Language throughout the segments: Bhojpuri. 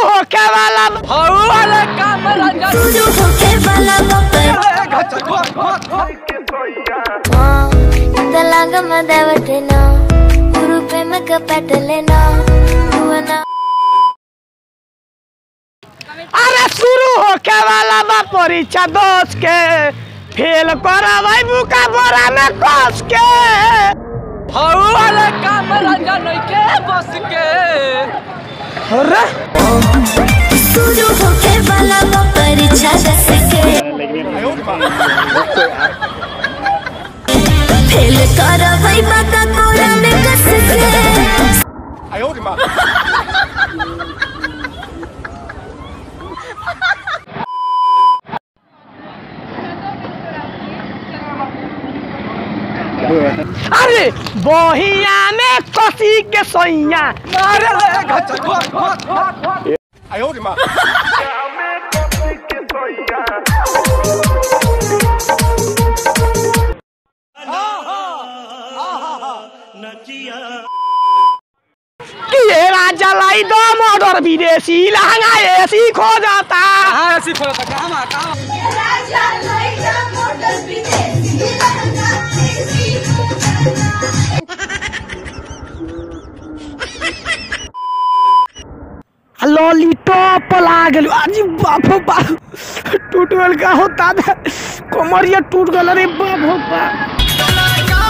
होके वाला हऊ वाला काम रंजन शुरू होके वाला बपर ఇంతలాగ మదవటేనా ఊరు ప్రేమక పెట్టలేనా నువ్వనా अरे शुरू होके वाला बा परीक्षा दोष के फेल करवाई बुका बोरा में कस के हऊ वाला काम रंजन के बस के अरे शुरू होके वाला बपर इच्छा दस के फेल कर भाई बाका कोरा में कस के अरे बहिया में कसी के सैया मारे ले घच कि ये राजा लाई दो मोटर विदेशी लहंगा ऐसी खो जाता हां ऐसी फरक काम काम लॉलीटॉप लागल अजी बाप हो बाप टूट गल का होता था कमरिया टूट गल रे बाप हो बाप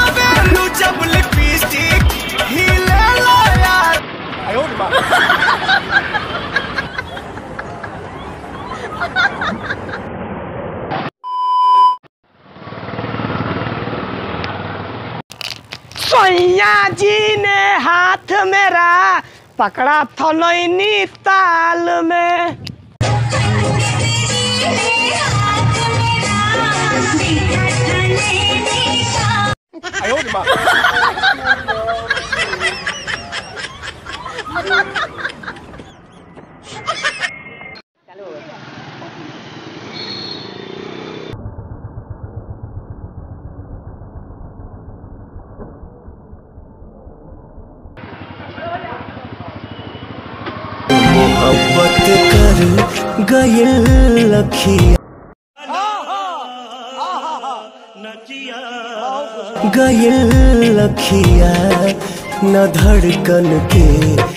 सैया जी ने हाथ मेरा पकड़ा था नैनी ताल में मोहब्बत कर गयल लखिया गयल लखिया न धड़कन के